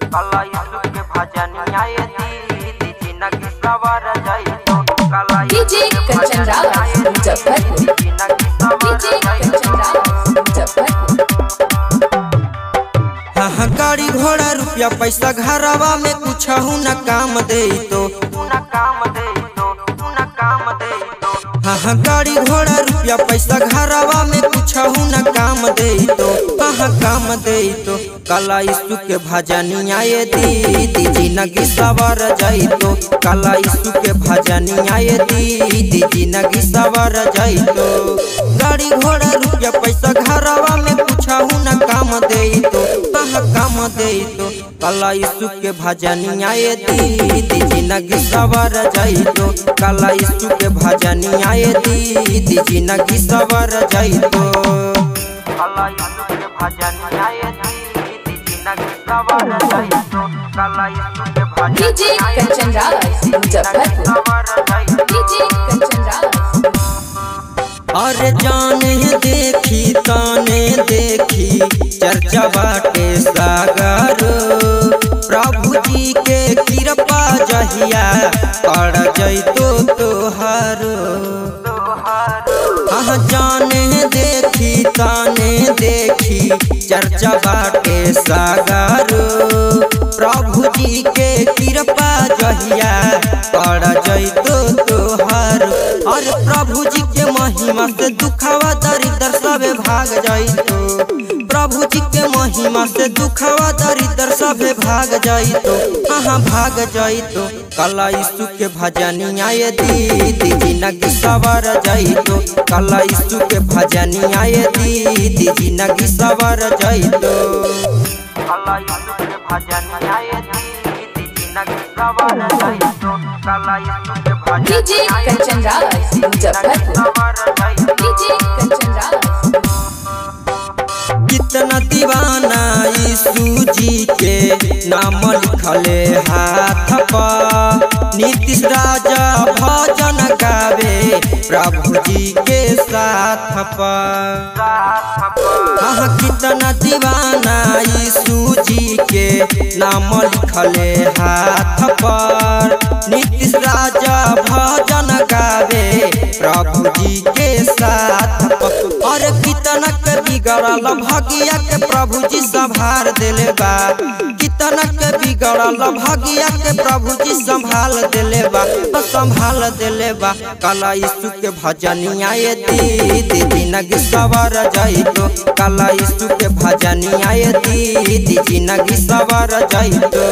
काला यीशु के भजनिया ये दीदी जिंदगी सवर जाइतो काला डीजे कंचन रावत मुजफ्फरपुर जिंदगी सवर डीजे कंचन रावत मुजफ्फरपुर हाँ हाँ गाड़ी घोड़ा रुपया पैसा घरवा में कुछ न काम दे तो न काम दे तो न काम दे तो हाँ हाँ गाड़ी घोड़ा रुपया पैसा घरवा में कुछ न काम दे तो हाँ हाँ काम दे तो काला यीशु के भजनिया ये दीदी जिंदगी सवर जाई तो काला यीशु के भजनिया ये दीदी जिंदगी सवर जाई तो गाड़ी घोड़ा रुपया पैसा घरवा में कुछ न काम दे तो हाँ हाँ काम दे तो काला यीशु के भजनिया ये दीदी जिंदगी सवर जाई तो काला यीशु के भजनिया ये दीदी जिंदगी सवर जाई तो काला यीशु के भजनिया ये दीदी जिंदगी सवर जाइतो काला यीशु के भजनिया डीजे कंचन रावत मुजफ्फरपुर सवर जाइतो डीजे कंचन रावत अरे जाने देखी ताने देखी चर्चा बाटे सागर प्रभु जी के कृपा जहिया पड़ जैतो तोहर हाँ जाने देखी ताने देखी चर्चा बाटे सागर प्रभु जी के कृपा जहिया पड़ जैतो तोहर अरे प्रभु जी के महिमा से दुखावा दरिद्र सबे भाग जाइतो प्रभु जी के महिमा से दुखावा दरिद्र सबे भाग जाइतो हाँ भाग जाइतो काला यीशु के भजनिया ये दीदी जिंदगी सवर जाइतो काला यीशु के भजनिया ये दीदी जिंदगी सवर जाइतो काला यीशु के भजनिया ये दीदी जिंदगी सवर जाइतो काला यीशु के भजनिया डीजे कंचन रावत मुजफ्फरपुर सवर जाइतो डीजे कंचन रावत कितना दीवाना यीशु जी के नाम लिखले हाथ पर नीतीश राजा भजन गावे प्रभु जी के साथ पर हाँ कितना दीवाना यीशु जी के नाम लिखले हाथ पर नीतीश राजा भजन गावे प्रभु जी के साथ पर और कितना के बिगड़ल भगिया के प्रभु जी संभाल देले बा कितना के बिगड़ल भगिया के प्रभु जी संभाल देले बा तो संभाल देले बा काला यीशु के भजनिया ये दीदी जिंदगी सवर जाइतो काला यीशु के भजनिया ये दीदी जिंदगी सवर जाइतो